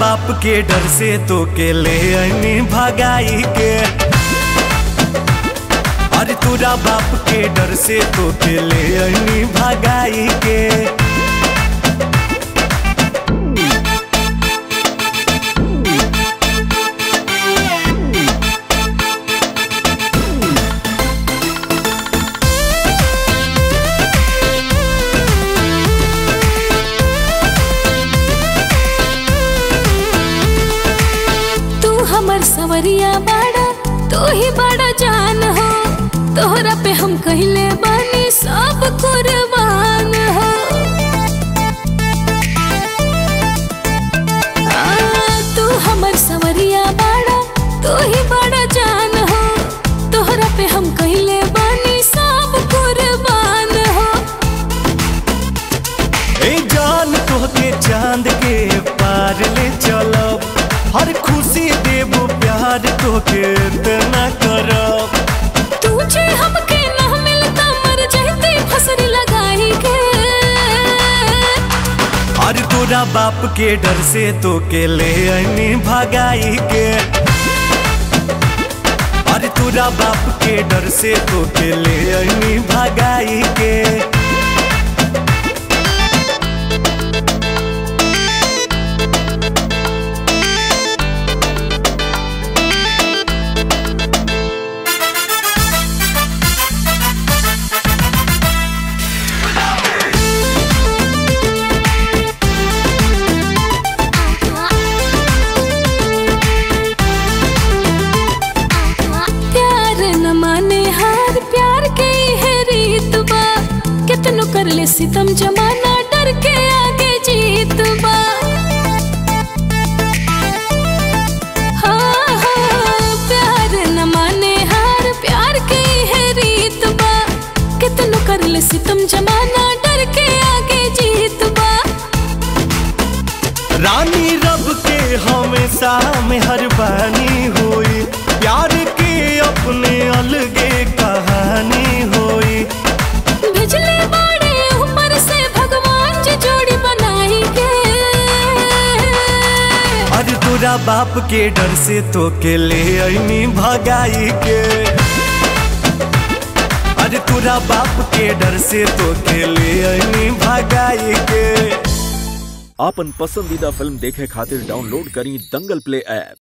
बाप के डर से तो के ले अनी भगाई के अरे तोरा बाप के डर से तो के ले अनी भगाई के तू हमर सवरिया बाड़ा तू ही बड़ा जान हो तोहरा पे हम कहले बानी सब कुर्बान हो आ, तू हमर सवरिया बाड़ा तू ही बड़ा जान हो तोहरा पे हम कहले बानी सब कुर्बान हो ए जान तोहके चांद के पार ले चलब हर खुशी देबो प्यार तोहके इतना करब तुझे हमके ना मिलता मर जाते फसरी लगाई के अरे तोरा बाप के डर से तो के ले अनी भगाई के अरे तोरा बाप के डर से तो के ले अनी भगाई के प्यार न माने हार प्यार के है रीत बा कितनो कर ले सितम जमाना डर के आगे जीत बा हाँ, हाँ, प्यार न माने हार प्यार के है रीत बा कितनो कर ले सितम जमाना डर के आगे जीत बा रानी रब के हमेशा मेहरबानी होई प्यार के अपने अलगे कहानी होई बिजली बाड़े ऊपर से भगवान जी जोड़ी बनाई के अरे तोरा बाप के डर से तो के ले अनी भगाई के अरे तोरा बाप के डर से तो के ले अनी भगाई के आपन पसंदीदा फिल्म देखे खातिर डाउनलोड करी दंगल प्ले ऐप